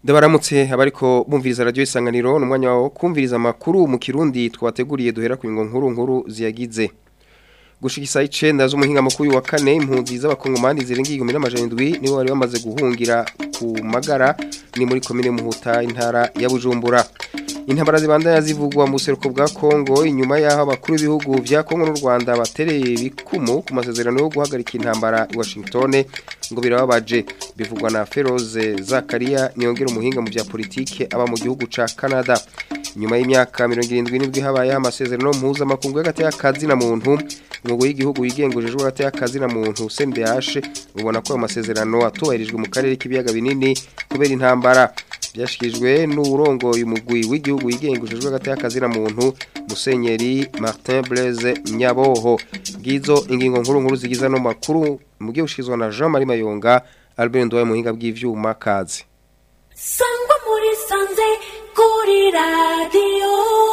Ndabaramutse abariko bumviriza radio isanganiro numwanya wawo kumviriza amakuru mu kirundi twabateguriye duhera ku ngo nkuru nkuru ziyagize gushikisa icenda z'umuhinga mukuru wa kane impunzi z'abakongomani zirenga 1700 nibo bari bamaze guhungira ku magara ni muri komine muhuta intara ya Bujumbura intambara zibandanya zivugwa mu buseruko bwa Kongo inyuma yaho abakuru b'ibihugu vya Kongo n'u Rwanda batereye bikumu ku masezerano yo guhagarika intambara i Washington ngo birababaje bivugwa na Feroze Zakaria niyongera umuhinga mu bya politike aba mu gihugu ca Canada nyuma y'imyaka 77 habaye amasezerano mpuzamakungu y'agati y'akazi na muntu umugwi w'igihugu wigengujejwe hagati y'akazi na muntu CNDH ubona ko ayo masezerano atubahirijwe mu karere k'ibiyaga binini kubera intambara byashikirijwe n'urongoye umugwi w'igihugu wigengujejwe hagati y'akazi na muntu Musenyeri Martin Blaise Nyaboho ngizo ingingo nkuru nkuru zigiza no makuru mugiye ushizwa na Jean Marie Mayonga Albert Ndoye muhinga bw'ivyuma kazi Sangwa muri sanze kuri radio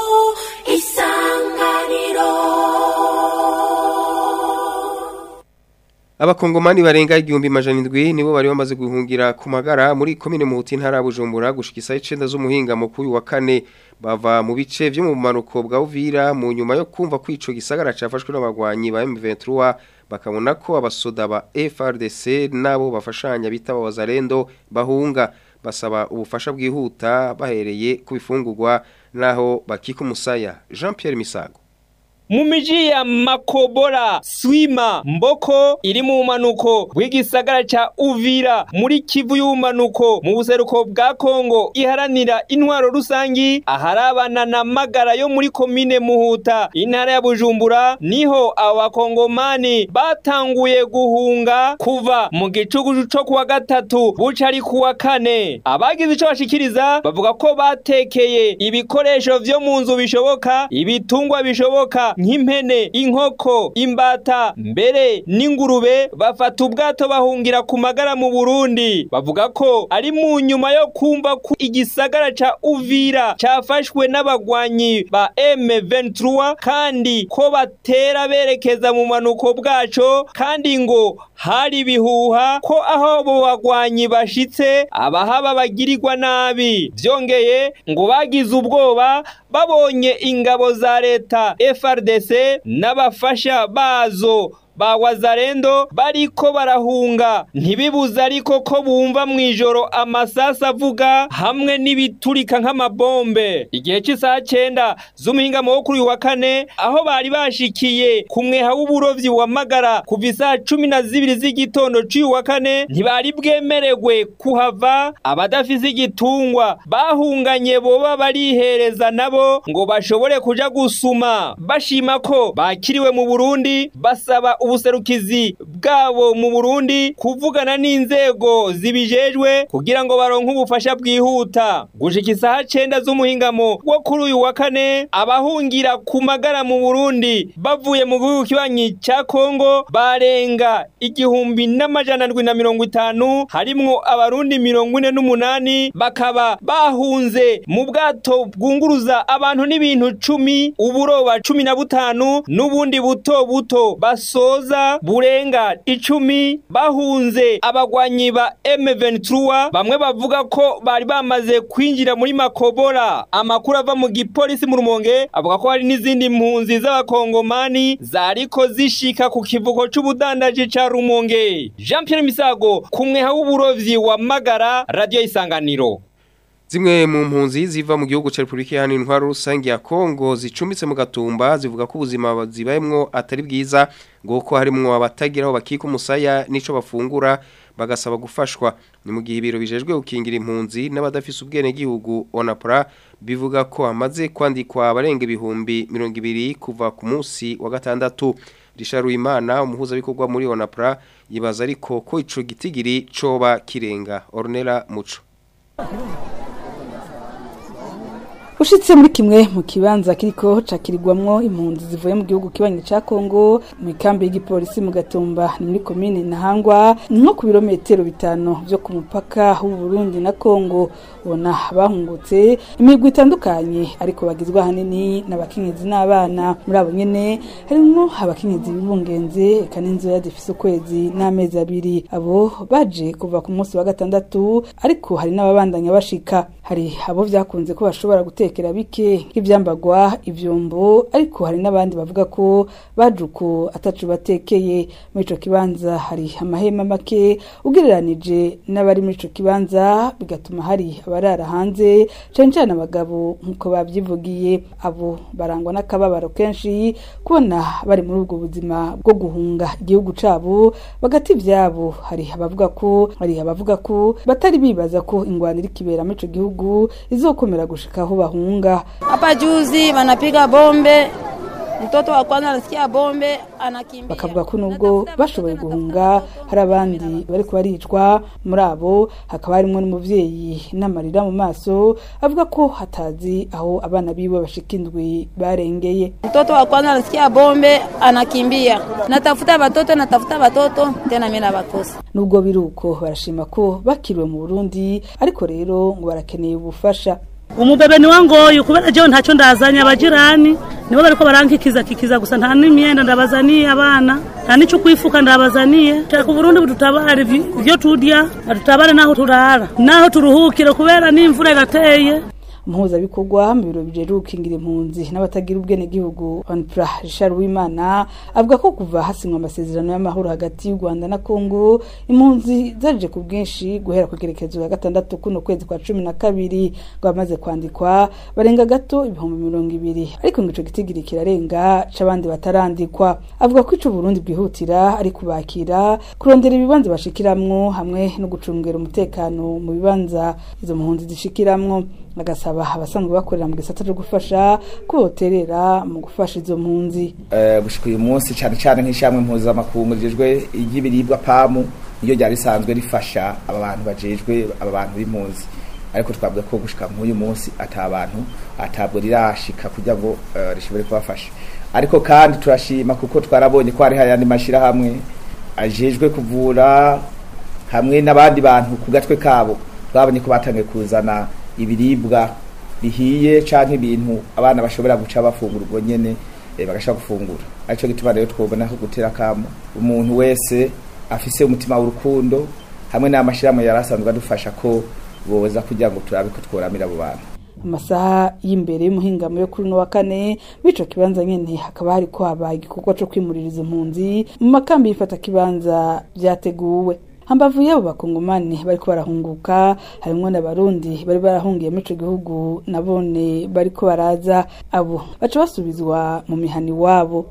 isanganiro Abakongomani barenga igihumbi majana indwi nibo bari bamaze guhungira ku magara muri komine Muhuti ntara ya Bujumbura gushikisa icenda z'umuhinga mukuru wa kane bava mu bice vyo mu manuko bwa Uvira mu nyuma yo kumva ko ico gisagara cafashwe n'abagwanyi ba M23 bakabona ko abasoda ba FRDC nabo bafashanya bita abazarendo bahunga basaba ubufasha bwihuta bahereye ku bifungurwa naho bakika umusaya Jean Pierre Misago mu miji ya makobora swima mboko iri mu manuko bw'igisagara ca uvira muri kivu y'umanuko mu buseruko bwa kongo iharanira intwaro rusangi aharabana na magara yo muri komine muhuta intara ya bujumbura niho abakongomani batanguye guhunga kuva mu gicugucu co kuwa gatatu buca ari kuwa kane abagize ico bashikiriza bavuga ko batekeye ibikoresho vyo mu nzu bishoboka ibitungwa bishoboka nk'impene inkoko imbata mbere n'ingurube bafata ubwato bahungira ku magara mu Burundi bavuga ko ari mu nyuma yo kumva ko igisagara ca Uvira cafashwe n'abagwanyi ba M23 kandi ko batera berekeza mu manuko bwaco kandi ngo hari bihuha ko aho abo bagwanyi bashitse abahaba bagirirwa nabi vyongeye ngo bagize ubwoba babonye ingabo za leta FRDC n'abafasha bazo ba wazarendo bariko barahunga ntibibuze ariko ko bumva mu ijoro amasasa avuga hamwe n'ibiturika nk'amabombe igihe cy'isaha cyenda z'umuhingamo wo kuri uyu wa kane aho bari bashikiye ku mweha w'uburovyi wa magara kuva isaha cumi na zibiri z'igitondo c'uyu wa kane ntibari bwemererwe kuhava abadafise igitungwa bahunganye boba barihereza nabo ngo bashobore kuja gusuma bashima ko bakiriwe mu Burundi basaba ubuserukizi bwabo mu Burundi kuvugana n'inzego zibijejwe kugira ngo baronke ubufasha bwihuta gushika isaha cenda z'umuhingamo wo kuri uyu wa kane abahungira ku magara mu Burundi bavuye mu gihugu kibanyi ca Kongo barenga igihumbi n'amajana ndwi na mirongo itanu harimwo abarundi mirongo ine n'umunani bakaba bahunze mu bwato bwunguruza abantu n'ibintu cumi uburoba cumi na butanu n'ubundi buto buto baso busoza burenga icumi bahunze abagwanyi ba M23 bamwe bavuga ko bari bamaze kwinjira muri makobora amakuru ava mu gipolisi mu rumonge avuga ko hari n'izindi mpunzi z'abakongomani zariko zishika ku kivuko c'ubudandaji ca rumonge Jean Pierre Misago kumwe w'uburovyi wa magara radio isanganiro Zimwe mu mpunzi ziva mu gihugu ca Republika Iharanira Intwaro Rusange ya Kongo zicumbitse mu gatumba zivuga ko ubuzima zibayemwo atari bwiza ngo ko harimwo abatagira aho bakika umusaya nico bafungura bagasaba gufashwa ni mu gihe ibiro bijejwe gukingira impunzi n'abadafise ubwene gihugu Onapra bivuga ko hamaze kwandikwa abarenga ibihumbi 200 kuva ku munsi wa gatandatu Richard Uwimana umuhuza bikorwa muri Onapra yibaza ariko ko ico gitigiri coba kirenga Ornella Muco ushitse muri kimwe mu kibanza kiriko cakirirwamwo impunzi zivuye mu gihugu kibanyi ca Kongo mu ikambi y'igipolisi mu Gatumba ni muri komine Ntahangwa ni nko ku birometero bitanu vyo ku mupaka w'u Burundi na Kongo ubona bahungutse imigwi itandukanye ariko bagizwe ahanini n'abakenyezi n'abana muri abo nyene harimwo abakenyezi bibungenze eka n'inzoya zifise ukwezi n'amezi abiri abo baje kuva ku munsi wa gatandatu ariko hari n'ababandanya bashika hari abo vyakunze ko bashobora gutekera bike nk'ivyambagwa ivyombo ariko hari n'abandi bavuga ko baje uko atacu batekeye muri ico kibanza hari amahema make ugereranije n'abari muri ico kibanza bigatuma hari abarara hanze cane cane abagabo nk'uko babyivugiye abo barangwa n'akababaro kenshi kubona bari muri ubwo buzima bwo guhunga igihugu cabo bagati ivyabo hari abavuga ko hari abavuga ko batari bibaza ko ingwano iri kibera muri ico gihugu izokomera gushika aho bahunga Hapa juzi wanapiga bombe, mtoto wa kwanza anasikia bombe anakimbia. bakavuga ko nubwo bashoboye guhunga hari abandi bariko baricwa muri abo hakaba harimwo n'umuvyeyi n'amarira mu maso avuga ko hatazi aho abana biwe bashika indwi barengeye Mtoto wa kwanza anasikia bombe anakimbia, natafuta watoto, natafuta watoto tena mimi nawakosa. nubwo biri uko barashima ko bakiriwe mu burundi ariko rero ngo barakeneye ubufasha umubebe ni wangoye kubera jewe ntacyo ndazanye abajirani nibo bariko barankikiza kikiza gusa nta n'imyenda ndabazaniye abana nta n'ico kwifuka ndabazaniye shaka uburundi budutabare ivy- ivyo turya adutabare n'aho turara n'aho turuhukire kubera n'imvura irateye umuhuzabikorwa mu biro bijejwe gukingira impunzi n'abatagira ubwenegihugu onpra richard wimana avuga ko kuva hasinywa amasezerano y'amahoro hagati y'u rwanda na kongo impunzi zaje ku bwinshi guhera ku igerekezo ya gatandatu kuno kwezi kwa cumi na kabiri ngo bamaze kwandikwa barenga gato ibihumbi mirongo ibiri ariko ngo ico gitigiri kirarenga c'abandi batarandikwa avuga ko ico burundi bwihutira ari kubakira kurondera ibibanza bashikiramwo hamwe no gucungera umutekano mu bibanza izo mpunzi zishikiramwo agasaba abasanzwe bakorera mu gisata cyo gufasha ko boterera mu gufasha izo mpunzi Eh, gushika uyu munsi cyane cyane nk'ishyamwe mpuzamakungu rijejwe iry'ibiribwa pamu niyo ryari risanzwe rifasha aba bantu bajejwe aba bantu b'impunzi ariko twavuga ko gushika nk'uyu munsi ata bantu atabwo rirashika kugira ngo eh, rishobore kubafasha ariko kandi turashima kuko twarabonye ko hari ayandi mashyirahamwe ajejwe kuvura hamwe n'abandi bantu ku gatwe kabo babonye ko batangiye kuzana ibiribwa bihiye canke ibintu abana bashobora guca bafungura ubwo nyene eh, bagashaka gufungura arico gituma rero twobona ko gutera kamo umuntu wese afise umutima w'urukundo hamwe n'amashirahamwe yari asanzwe adufasha ko boza kugira ngo turabe ko tworamira abo bantu amasaha y'imbere y'umuhingamo yo kuri uno wa kane w'ico kibanza nyene hakaba hariko habaye igikorwa co kwimurira izo mpunzi mu makambi y'ifata kibanza vyateguwe hambavu y'abo bakongomani bariko barahunguka harimwo n'abarundi bari barahungiye muri ico gihugu nabone bariko baraza abo baca basubizwa mu mihani wabo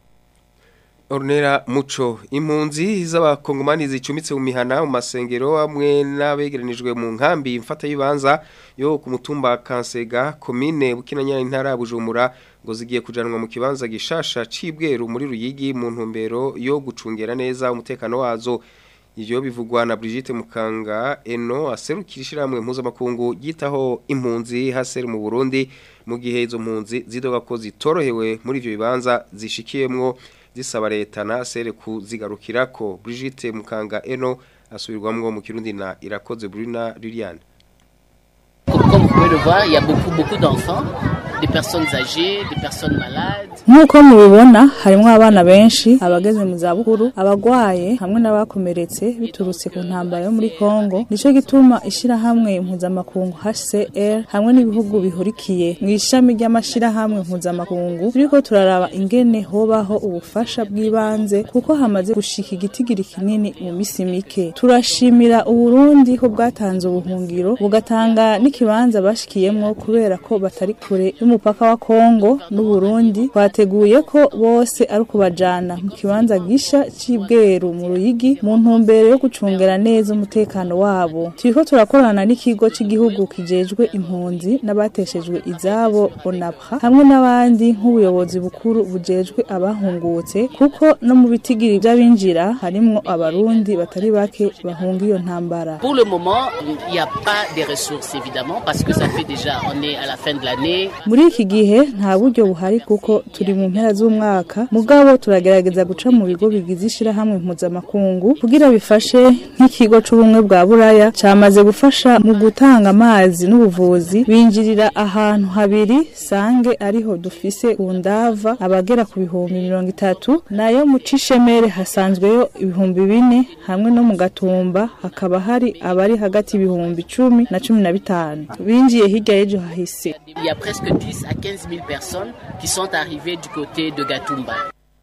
Ornera Muco impunzi z'abakongomani zicumitse mu mihana mu masengero amwe n'abegeranijwe mu nkambi mfata yibanza yo ku mutumba Kansega komine Bukinanya intara ya Bujumbura ngo zigiye kujanwa mu kibanza gishasha cibweru muri Ruyigi mu ntumbero yo gucungera neza umutekano wazo Ivyo bivugwa na Brigitte Mukanga eno aserukira ishiramwe mpuzamakungu yitaho impunzi haseri mu Burundi mu gihe izo mpunzi zidoga ko zitorohewe muri ivyo bibanza zishikiyemwo zisaba leta na sere kuzigarukirako Brigitte Mukanga eno asubirwamwo mu Kirundi na Irakoze Bruna Liliane Comme, comme vous pouvez le voir, il y a beaucoup, beaucoup d'enfants, des personnes âgées, des personnes malades. nk'uko mubibona harimo abana benshi abageze mu zabukuru abagwaye hamwe n'abakomeretse biturutse ku ntambara yo muri kongo nicyo gituma ishyirahamwe mpuzamakungu hcr hamwe n'ibihugu bihurikiye mu ishami ry'amashyirahamwe mpuzamakungu turiko turaraba ingene hobaho ubufasha bw'ibanze kuko hamaze gushika igitigiri kinini mu misi mike turashimira uburundi ko bwatanze ubuhungiro bugatanga n'ikibanza bashikiyemwo kubera ko batari kure y'umupaka y'umupaka wa Kongo n'Uburundi twateguye ko bose ari ukubajana mu kibanza gisha c'ibweru mu Ruyigi mu ntumbero yo gucungera neza umutekano wabo turiko turakorana n'ikigo cy'igihugu kijejwe impunzi n'abateshejwe izabo ONAPRA hamwe n'abandi nk'ubuyobozi bukuru bujejwe abahungutse kuko no mu bitigiri by'abinjira harimwo abarundi batari bake bahunga iyo ntambara Pour le moment, il n'y a pas de ressources évidemment parce que ça fait déjà, on est à la fin de l'année. muri iki gihe nta buryo buhari kuko turi mu mpera z'umwaka mugabo turagerageza guca mu bigo bigize ishirahamwe mpuzamakungu kugira bifashe nk'ikigo c'ubumwe bwa buraya camaze gufasha mu gutanga amazi n'ubuvuzi binjirira ahantu habiri sange ariho dufise ku ndava abagera ku bihumbi mirongo itatu nayo mu cishemere hasanzweyo ibihumbi bine hamwe no mu gatumba hakaba hari abari hagati y'ibihumbi icumi na cumi na bitanu binjiye hirya y'ejo hahise Il y a presque 10 à 15 000 personnes qui sont arrivées du côté de Gatumba.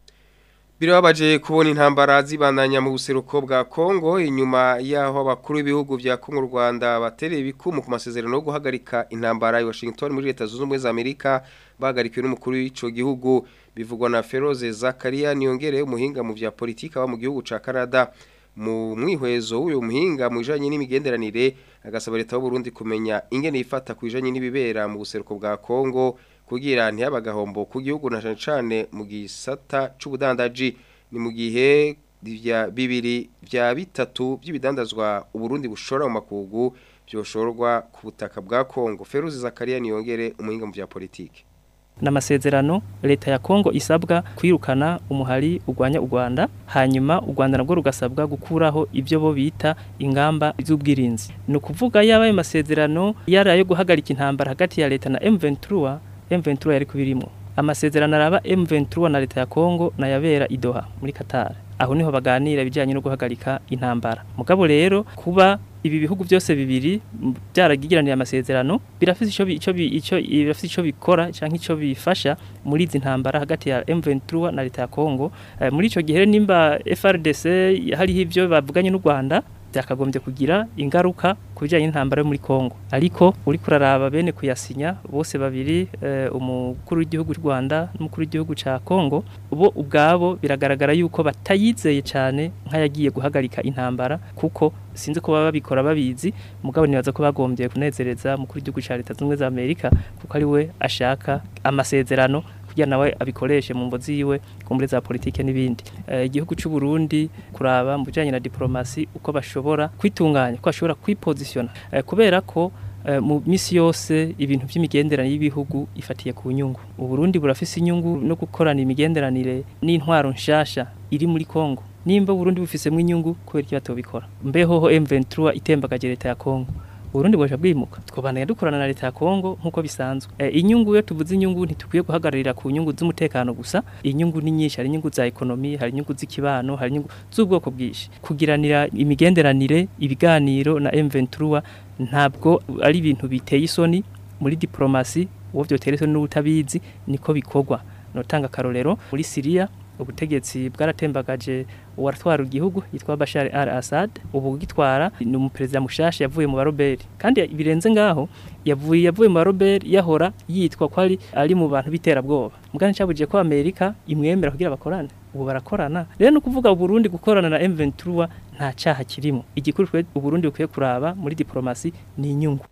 Birababaje kubona intambara zibandanya mu buseruko bwa Kongo inyuma yaho abakuru b'ibihugu vya Kongo Rwanda batereye ibikumu ku masezerano yo guhagarika intambara i Washington muri leta zunze ubumwe za Amerika bahagarikiwe n'umukuru w'ico gihugu bivugwa na Feroze Zakaria niyongere umuhinga mu vya politika wa mu gihugu ca Canada mu mwihwezo w'uyu muhinga mu bijanye n'imigenderanire agasaba leta y'u Burundi kumenya ingene ifata ku bijanye n'ibibera mu buseruko bwa Kongo kugira ntiyabagahombo ku gihugu na cane cane mu gisata c'ubudandaji ni mu gihe vya bibiri vya bitatu by'ibidandazwa uburundi bushora mu makugu byoshorwa ku butaka bwa Kongo Feruzi Zakaria niyongere umuhinga mu vya politike n'amasezerano leta ya Kongo isabwa kwirukana umuhari urwanya u Rwanda hanyuma u Rwanda nabwo rugasabwa gukuraho ibyo bo bita ingamba z'ubwirinzi ni ukuvuga yaba ayo masezerano yari ayo guhagarika intambara hagati ya leta na M23 M23 yari kubirimo amasezerano araba M23 na leta ya Kongo na yabera idoha muri Qatar aho niho baganira ibijyanye no guhagarika intambara mugabo rero kuba ibi bihugu byose bibiri m- byaragiraniye amasezerano birafite ico bi- ico bi- ico birafite ico bikora canke ico bifasha muri izi ntambara hagati ya M23 na leta ya Kongo Eh, muri ico gihe rero nimba FRDC hariho ivyo bavuganye n'u Rwanda byakagombye kugira ingaruka ku bijyanye n'intambara yo muri Kongo ariko uri kuraraba bene kuyasinya bose babiri eh, umukuru w'igihugu cy'u Rwanda n'umukuru w'igihugu ca Kongo bo ubwabo biragaragara yuko batayizeye cyane nk'ayagiye guhagarika intambara kuko sinzi ko baba babikora babizi mugabo nibaza ko bagombye kunezereza umukuru w'igihugu ca leta zunze ubumwe za Amerika kuko ari we ashaka amasezerano kugira nawe abikoreshe mu mbozi yiwe kumbure za politike n'ibindi Eh, igihugu cy'u Burundi kuraba mu bijanye na diplomasi uko bashobora kwitunganya ko bashobora kwipositiona Eh, kubera ko eh, mu misi yose ibintu by'imigenderanire y'ibihugu ifatiye ku nyungu uburundi burafise inyungu no gukorana imigenderanire n'intwaro nshasha iri muri Kongo nimba Burundi bufisemo inyungu kubera iki batobikora mbeho M23 itembagaje leta ya Kongo Burundi bwaje bwimuka twobandanya dukorana na leta ya Kongo nkuko bisanzwe e, inyungu yo tuvuze inyungu ntitukwiye guhagararira ku nyungu z'umutekano gusa inyungu ni nyinshi hari inyungu za ekonomi hari inyungu z'ikibano hari inyungu z'ubwoko bwinshi kugiranira imigenderanire ibiganiro na M23 ntabwo ari ibintu biteye isoni muri diplomasi uwo byotera isoni n'ubutabizi niko bikorwa notanga karorero muri Syria ubutegetsi bwaratembagaje uwatwara igihugu yitwa Bashar al-Assad ubu gitwara ni umuperezida mushasha yavuye mu baroberi kandi birenze ngaho yavuye yavuye mu baroberi yahora yitwa ko ari ari mu bantu biterabwoba mugani cyabuje ko Amerika imwemera kugira bakorane ubu barakorana rero no kuvuga Burundi gukorana na M23 nta cyaha kirimo igikuru twe Burundi bukwiye kuraba muri diplomasi ni inyungu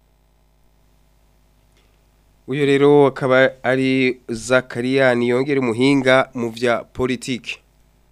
uyu rero akaba ari Zakaria niyongere umuhinga mu vya politike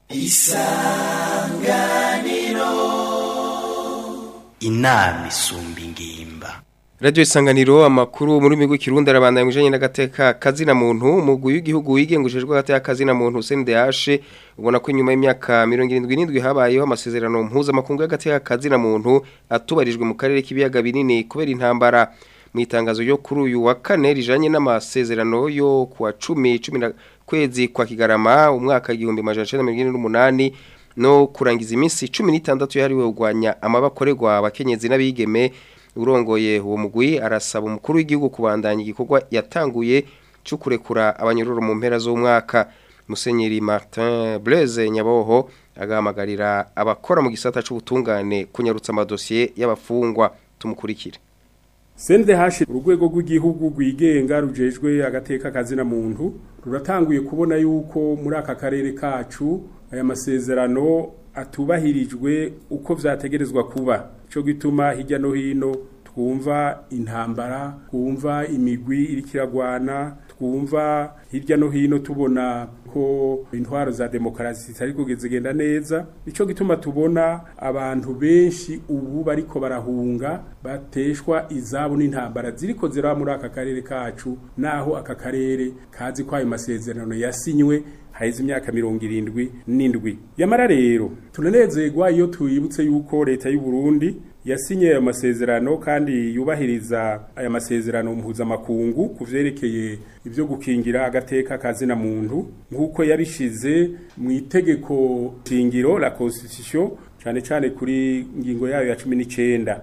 inama isumba ingimba Radio Isanganiro amakuru muri migo kirundi arabandanya mujanye n'agateka kazina muntu umugwi w'igihugu wigengujejwe agateka kazina muntu CNDH ubona ko nyuma y'imyaka 77 habayeho amasezerano mpuza makungu y'agateka kazina muntu atubarijwe mu karere k'ibiyaga binini kubera intambara mu itangazo ryo kuri uyu wa kane rijanye n'amasezerano yo kuwa 10 10 kwezi kwa Kigarama umwaka 1978 no kurangiza iminsi 16 yahariwe kugwanya amabakorerwa abakenyezi n'abigeme urongoye uwo mugwi arasaba umukuru w'igihugu kubandanya igikorwa yatanguye cyo kurekura abanyururu mu mpera z'umwaka Musenyeri Martin Blaise Nyaboho agahamagarira abakora mu gisata c'ubutungane kunyarutsa amadosiye y'abafungwa tumukurikire CNDH urwego rw'igihugu rwigenga rujejwe agateka kazina muntu ruratanguye kubona yuko muri aka karere kacu aya masezerano atubahirijwe uko vyategerezwa kuba ico gituma hirya no hino twumva intambara twumva imigwi iriko iragwana twumva hirya no hino tubona ko intwaro za demokarasi zitari kugenda neza nico gituma tubona abantu benshi ubu bariko barahunga bateshwa izabo n'intambara ziriko ziraba muri aka karere kacu naho aka karere kazi ko ayo masezerano yasinywe haheze imyaka mirongo irindwi n'indwi yamara rero tunanezerwa iyo twibutse yuko leta y'u Burundi yasinye ayo masezerano kandi yubahiriza aya masezerano mpuzamakungu ku vyerekeye ibyo gukingira agateka kazina muntu nk'uko yabishize mu itegeko shingiro la constitution cyane cyane kuri ngingo yayo ya cumi n'icenda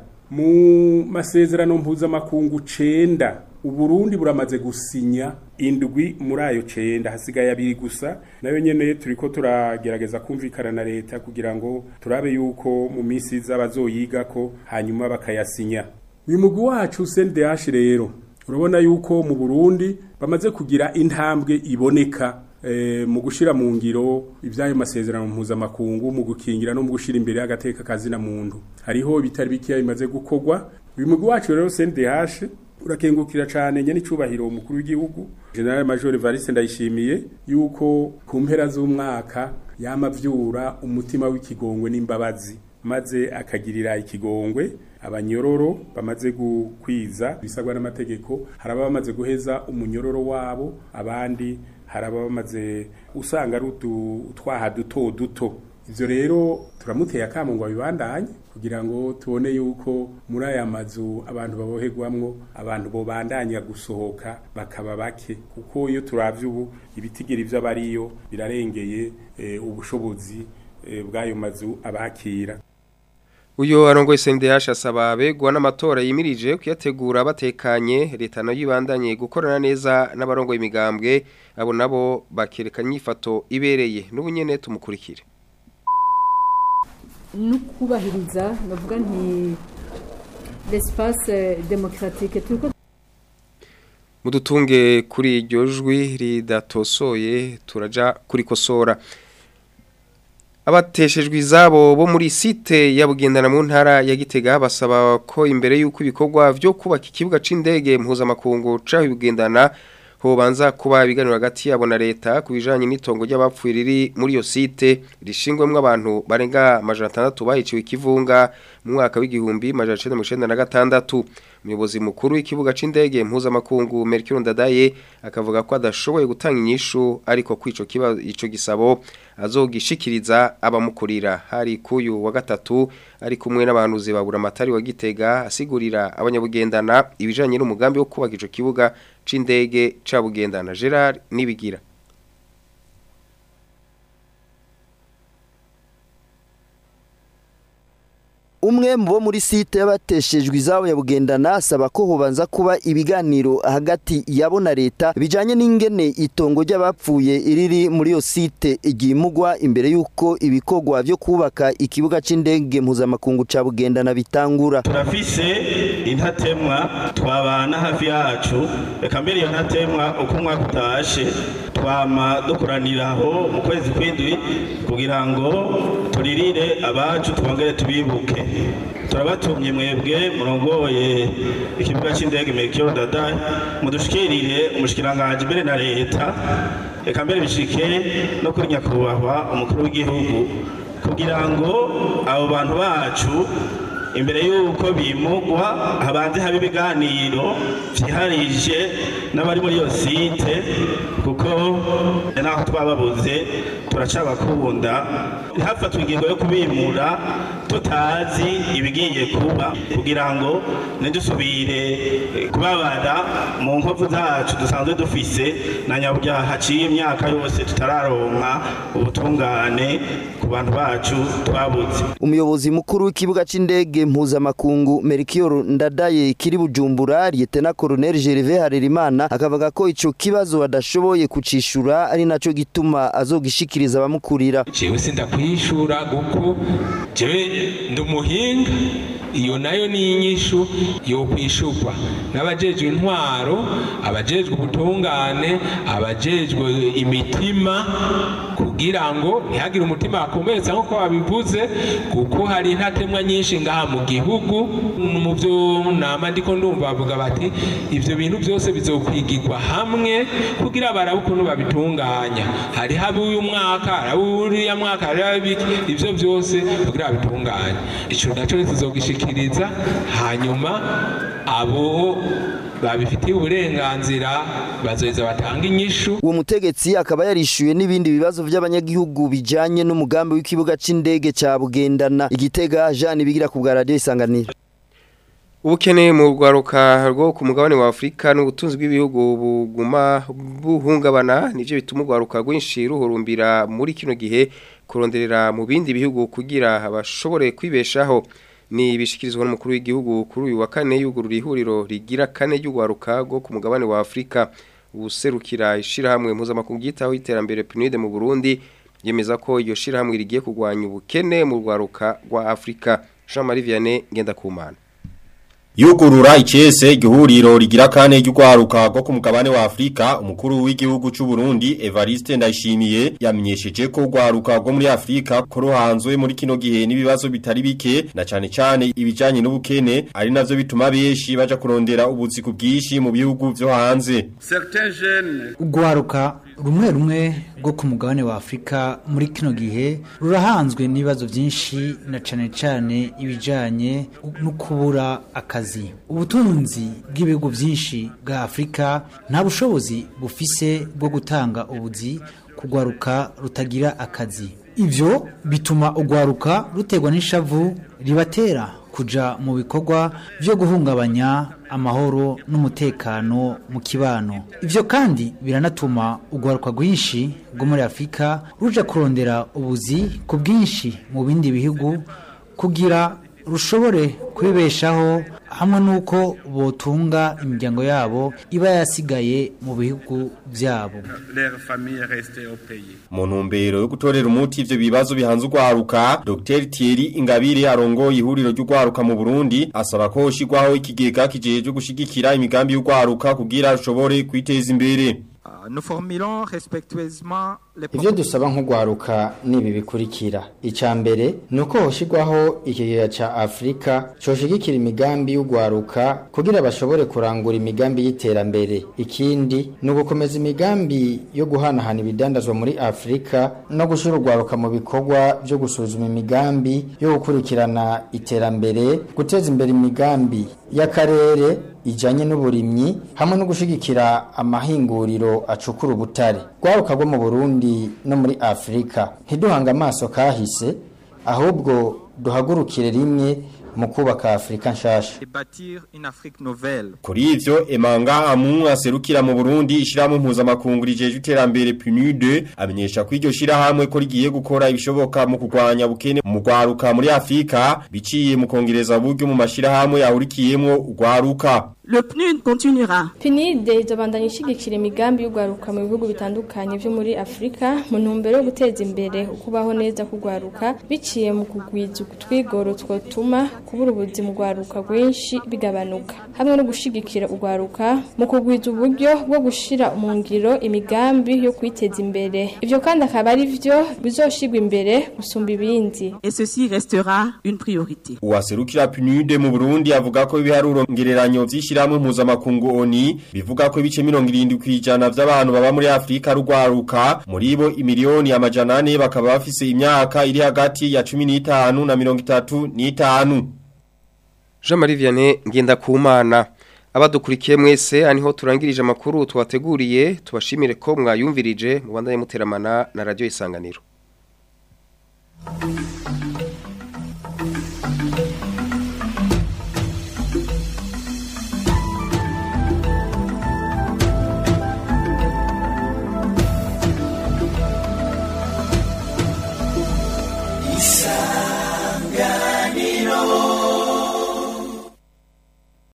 mu masezerano mpuzamakungu cenda uburundi buramaze gusinya indwi muri ayo cenda hasigaye abiri gusa nayo nyene turiko turagerageza kumvikana na leta kugira ngo turabe yuko mu minsi iza bazoyigako hanyuma bakayasinya uyu mugwi wacu CNDH rero urabona yuko mu Burundi bamaze kugira intambwe iboneka e, mu gushira mu ngiro ivyayo masezerano mpuzamakungu mu gukingira no mu gushira imbere agateka kazina muntu hariho bitari bikiya bimaze gukorwa uyu mugwi wacu rero CNDH urakengukira cyane nyene icubahiro umukuru w'igihugu General Major Evariste Ndayishimiye yuko ku mpera z'umwaka yamavyura umutima w'ikigongwe n'imbabazi maze akagirira ikigongwe abanyororo bamaze gukwiza bisabwa n'amategeko haraba bamaze guheza umunyororo wabo abandi haraba bamaze usanga ari utwaha duto duto ivyo rero turamuteye akamo ngo abibandanye kugira ngo tubone yuko muri aya mazu abantu baboherwamwo abantu bobandanya gusohoka bakaba bake kuko iyo turavye ubu ibitigiri vy'abariyo birarengeye e, ubushobozi e, bw'ayo mazu abakira Uyo arongoye CNDH asaba abegwa n'amatora yimirije kuyategura batekanye leta nayo ibandanye gukorana neza n'abarongoye imigambwe abo nabo bakerekana inyifato ibereye n'ubunyene tumukurikire no kubahiriza bavuga nti l'espace démocratique turiko mudutunge kuri iryo jwi ridatosoye turaja kuri kosora abateshejwe izabo bo muri site ya bugendana mu ntara ya Gitega basaba ko imbere y'uko ibikorwa byo kubaka ikibuga c'indege mpuzamakungu caho bugendana hobanza kuba ibiganiro hagati yabo na leta ku bijanye n'itongo ry'abapfuye riri muri iyo site rishingwemwo abantu barenga amajana atandatu bahiciwe ikivunga mu mwaka w'igihumbi majana icenda mirongo icenda na gatandatu umuyobozi mukuru w'ikibuga c'indege mpuzamakungu Mercure Ndadaye akavuga ko adashoboye gutanga inyishu ariko kwico kiba ico gisabo azogishikiriza abamukurira hari kuyu wa gatatu ari kumwe n'abantu babura amatari wa Gitega asigurira abanyabugendana ibijanye n'umugambi wo kubaka ico kibuga c'indege ca bugendana Gerard nibigira umwe mu bo muri site y'abateshejwe izabo ya bugendana asaba ko hobanza kuba ibiganiro hagati yabo na leta bijanye n'ingene itongo ry'abapfuye iriri muri iyo site igimugwa imbere y'uko ibikorwa vyo kubaka ikibuga c'indege mpuzamakungu ca bugendana bitangura turafise intatemwa twabana hafi yacu reka mbere iyo ntatemwa uko umwaka utashe twama dukoranira aho mu kwezi kw'indwi kugira ngo turirire abacu twongere tubibuke turabatumye mwebwe murongoye ikibuga cy'indege Melchior Dada mudushikirire umushikiranganje mbere na leta reka mbere bishike no kuri nyakubahwa umukuru w'igihugu kugira ngo abo bantu bacu imbere y'uko bimugwa habanze habe ibiganiro vyiharije n'abari muri iyo site kuko naho twababuze turacabakunda ntihafatwe ingingo yo kubimura tutazi ibigiye kuba kugira ngo ntidusubire kubabara mu nkovu zacu dusanzwe dufise na nyabyaha haciye imyaka yose tutararonka ubutungane ku bantu bacu twabuze umuyobozi mukuru w'ikibuga c'indege mpuzamakungu Melchior Ndadaye kiri Bujumbura Lieutenant Colonel Gervais Harerimana akavuga ko ico kibazo badashoboye kucishura ari naco gituma azogishikiriza abamukurira jewe sindakwishura kuko jewe ndi umuhinga iyo nayo ni inyishu yo kwishurwa n'abajejwe intwaro abajejwe ubutungane abajejwe imitima kugira ngo ntihagire umutima wakomeretsa nk'uko babivuze kuko hari intatemwa nyinshi ngaha mu gihugu mu byo nama ndiko ndumva bavuga bati ivyo bintu byose bizokwigirwa hamwe kugira barabe ukuntu babitunganya hari habi uyu mwaka hari uriya mwaka hari habiki ivyo byose kugira babitunganye ico naco tuzogishikiriza hanyuma abo babifitiye uburenganzira bazoheza batanga inyishu uwo mutegetsi akaba yarishuye n'ibindi bibazo by'abanyagihugu bijanye n'umugambi w'ikibuga c'indege ca Bugendana igitega Jean bigira ku bwa radio isanganiro ubukene mu rwaruka rwo ku mugabane wa Afrika n'ubutunzi bw'ibihugu buguma buhungabana nivyo bituma urwaruka rwinshi ruhurumbira muri kino gihe kuronderera mu bindi bihugu kugira bashobore kwibeshaho ni ibishikirizwa n'umukuru w'igihugu kuri uyu wa kane yugurura ihuriro rigira kane ry'urwaruka rwo ku mugabane wa Afrika ubuserukira ishirahamwe mpuzamakungu ryitaho iterambere PNUD mu Burundi yemeza ko iyo shirahamwe rigiye kurwanya ubukene mu rwaruka rwa Afrika Jean Marie Vianney Ngendakumana Yugurura icese igihuriro rigira kane ry'ugwaruka rwo ku mugabane wa Afrika umukuru w'igihugu c'u Burundi Evariste Ndayishimiye yamenyesheje ko ugwaruka rwo muri Afrika ko ruhanzwe muri kino gihe n'ibibazo bitari bike na cane cane ibijanye n'ubukene ari navyo bituma benshi baja kurondera ubuzi ku bwishi mu bihugu vyo hanze ugwaruka rumwe rumwe rwo ku mugabane wa Afrika muri kino gihe rurahanzwe n'ibibazo byinshi na cane cane ibijanye no kubura akazi ubutunzi bw'ibihugu byinshi bwa Afrika nta bushobozi bufise bwo gutanga ubuzi kugwaruka rutagira akazi ivyo bituma ugwaruka rutegwa n'ishavu ribatera kuja mu bikorwa byo guhungabanya amahoro n'umutekano mu kibano ivyo kandi biranatuma ugwaruka rwinshi rwo muri Afrika ruja kurondera ubuzi ku bwinshi mu bindi bihugu kugira rushobore kwibeshaho hamwe n'uko botunga imiryango yabo iba yasigaye mu bihugu byabo mu ntumbero yo gutorera umuti ivyo bibazo bihanze urwaruka Dr Thierry Ingabire arongoye ihuriro ry'urwaruka mu Burundi asaba ko hoshigwaho ikigega kijejwe gushigikira imigambi y'urwaruka kugira rushobore kwiteza imbere Ivyo dusaba nk'ugwaruka nibi bikurikira. Ica mbere nuko hoshigwaho ikigega ca Afrika coshigikira imigambi y'ugwaruka kugira bashobore kurangura imigambi y'iterambere. Ikindi nugukomeza imigambi yo guhanahana ibidandazwa muri Afrika no gushira ugwaruka mu bikorwa byo gusuzuma imigambi yo gukurikirana iterambere, guteza imbere imigambi y'akarere ijanye n'uburimyi hamwe no gushigikira amahinguriro acukura ubutare gwaruka rwo mu Burundi no muri Afrika ntiduhanga amaso kahise ahubwo duhagurukire rimwe mu kubaka Afrika nshasha Kuri ivyo Emanga Amu aserukira mu Burundi ishirahamwe mpuzamakungu rijeje iterambere PNUD amenyesha ko iryo shirahamwe ko rigiye gukora ibishoboka mu kurwanya bukene mu gwaruka muri Afrika biciye mu kongereza buryo mu mashirahamwe yahurikiyemwo ugwaruka Le PNUD continuera. PNUD izobandanya ishigikira imigambi y'ugwaruka mu bihugu bitandukanye byo muri Afrika mu ntumbero yo guteza imbere ukubaho neza kugwaruka biciye mu kugwiza utwigoro twotuma kubura ubuzi mu gwaruka rwinshi bigabanuka hamwe no gushigikira ugwaruka mu kugwiza uburyo bwo gushira mu ngiro imigambi yo kwiteza imbere ivyo kandi akaba ari vyo bizoshigwa imbere gusumba ibindi Et ceci restera une priorité. Uwaserukira PNUD mu Burundi avuga ko ibiharuro ngereranyo vy'ishiramwe mpuzamakungu ONI bivuga ko ibice 70 kwijana vy'abantu baba muri Afrika rugwaruka muri bo imiliyoni amajana ane bakaba bafise imyaka iri hagati ya 15 na 35 Jean Marie Vianney Ngendakumana abadukurikiye mwese aniho turangirije amakuru twateguriye tubashimire ko mwayumvirije mu bandanye muteramana na radio isanganiro